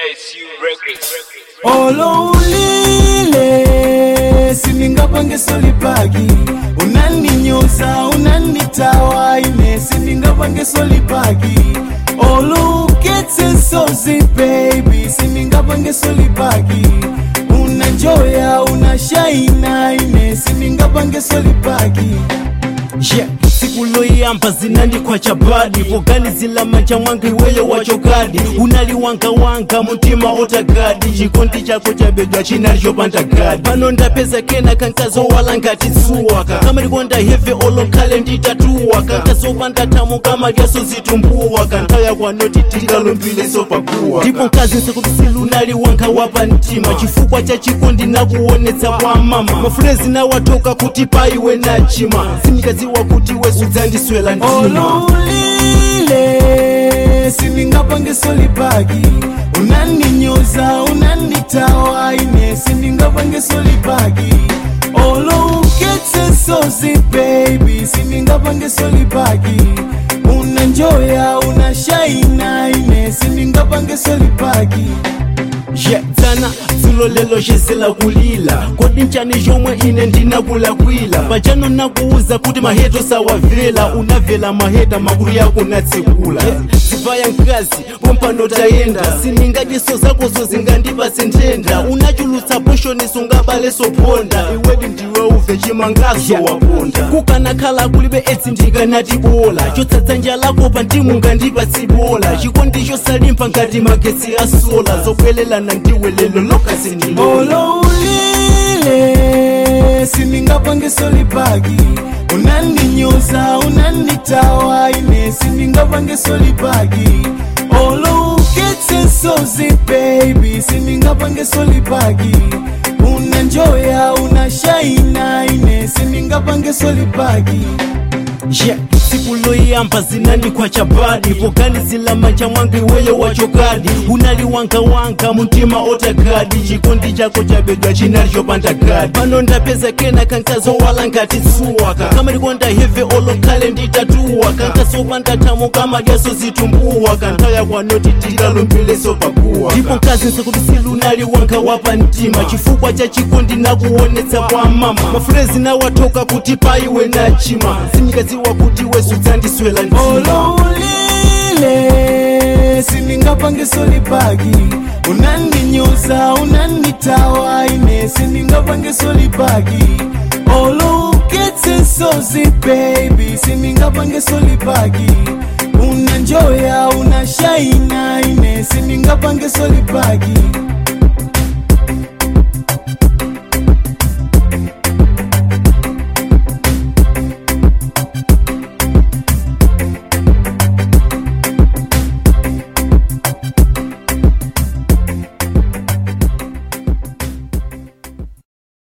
SU Records. oloulile sindingapange solipaki unaninyoza unanitawa ine sindingapange solipaki oluketse sozi baby sindingapange solipaki unanjoya unashaina ine sindingapange solipaki yeah. siku loyamba zinandikwa chabadi poganizila manja mwanga iweyo wachokadi unaliwangawanga mutima otagadi chikondi chako chabedwa chinali chopanda gadi pano ndapeza kena kankazo wala ngati suwaka kama likonda heve olokhale nditatuwaka nkazopanda tamo kama lyaso zitumbuwaka nkhaya kwanoti tingalumbileso pakuwa ndipo mkazi nsekuti silunaliwanka wapa mtima chifukwa cha chikondi nakuonetsa kwa mama mafulezi nawatoka kuti paiwe nachima sindikadziwa kuti wesudzandiswela ndima oloulile sindingapange solipaki unaninyoza unanitawa ine sindingapange solipaki olouketse sozi baby sindingapange solipaki unanjoya unashaina ine sindingapange solipaki yeah, dzana dzulo lelo xisela kulila kodi ncani xomwe ine ndinakulakwila pachano nakuuza kuti maheto sawavela unavela maheta makulu yako natsekula zivaya nkazi pompano tayenda siningadiso zakozo zingandipase nthenda unachulutsa poshoni sungabale sophonda iwedi ndiwe uve chimangaso waponda kukanakhala kulibe edzi ndikanatibola chotsatsa njala pa ndimungandipatsa tsibola chikondicho salimpa ngati magetsi asola zobwelelana ndiwe lelo lokasi ndilola oloulile sindingapange solipaki unaninyoza unanitawa ine sindingapange solipaki olouketse sozi baby sindingapange solipaki unanjoya unashaina ine sindingapange solipaki yeah. siku loyamba zinandikwa chabadi poganizila manja mwanga iweyo wachokadi unaliwangawanga mutima otagadi chikondi chako chabedwa chinali chopanda gadi pano ndapeza kena kankazo wala ngati suwaka kama likonda heve olokhale nditatuwaka nkasopanda tamo kama lyaso zitumbuwaka nkhaya kwanoti tingalumbileso pakuwa ndipo mkazi nsekuti silunaliwanga wapa mtima chifukwa cha chikondi nakuonetsa kwa mama mafulezi nawatoka kuti paiwe nachima sindikadziwa kuti wesudzandiswela ndima oloulile sindingapange solipaki unaninyoza unanitawa ine sindingapange solipaki olouketse sozi baby sindingapange solipaki unanjoya unashaina ine sindingapange solipaki